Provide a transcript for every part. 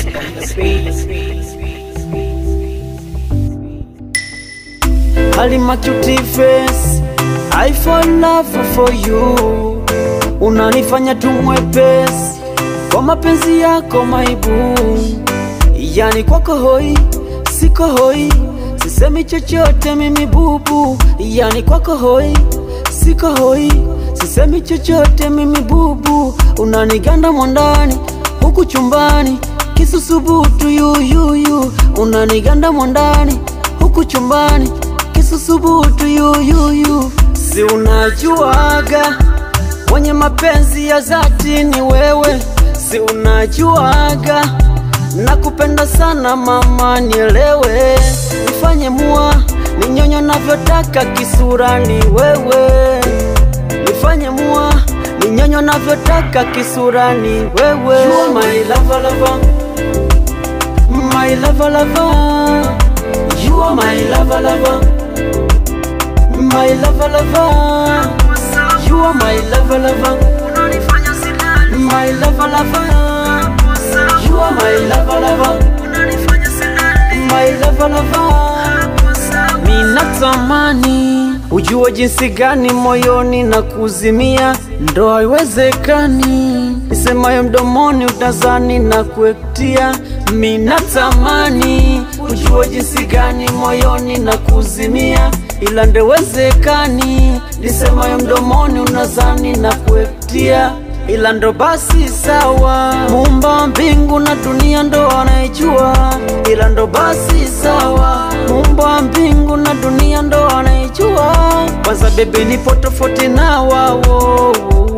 Halima cutie face, I fall in love for you. Unanifanya tu mwepesi kwa mapenzi yako maibu, yani kwako hoi, siko hoi, sisemi chochote mimi bubu, yani kwako hoi, siko hoi, sisemi chochote mimi bubu, unaniganda mwandani huku chumbani kisusubutu yuyuyu, unaniganda mwandani huku chumbani kisusubutu yuyuyu, si unajuaga mwenye mapenzi ya dhati ni wewe, si unajuaga nakupenda sana mama, nielewe, nifanye mua ninyonyo navyotaka, kisura ni wewe, nifanye mua ninyonyo navyotaka, kisura ni wewe. You are my lover, lover. My lover, lover. You are my lover, lover. My lover, lover. You are my lover, lover. My lover, lover. You are my lover, lover. My lover, lover. Minatamani ujue jinsi gani moyoni na kuzimia, ndo haiwezekani nisemayo mdomoni utazani na kuektia. Minatamani ujue jinsi gani moyoni na kuzimia, ila ndewezekani nisemayo mdomoni unazani na kuektia ila ndo basi sawa, muumba wa mbingu na dunia ndo anaijua, ila ndo basi sawa, muumba wa mbingu na dunia ndo anaijua. Kwanza bebe, nipo tofauti na wao,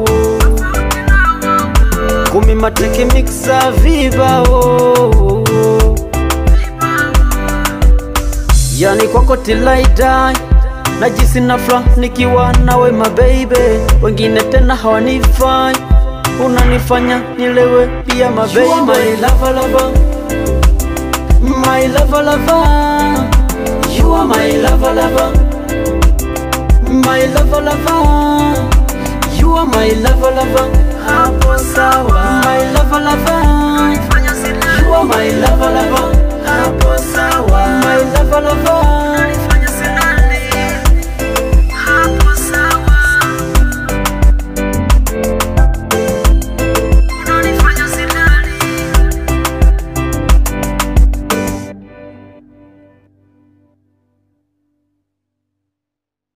kumi mateke mixa vibao, yani kwako till I die najisi na fla nikiwa nawe mababy, wengine tena hawanifai, unanifanya nilewe pia mababy. You are my lover, lover. My lover, lover. You are my lover, lover. My lover, lover. You are my lover, lover. Hapo sawa. My lover, lover. You are my lover, lover. Hapo sawa. My lover, lover.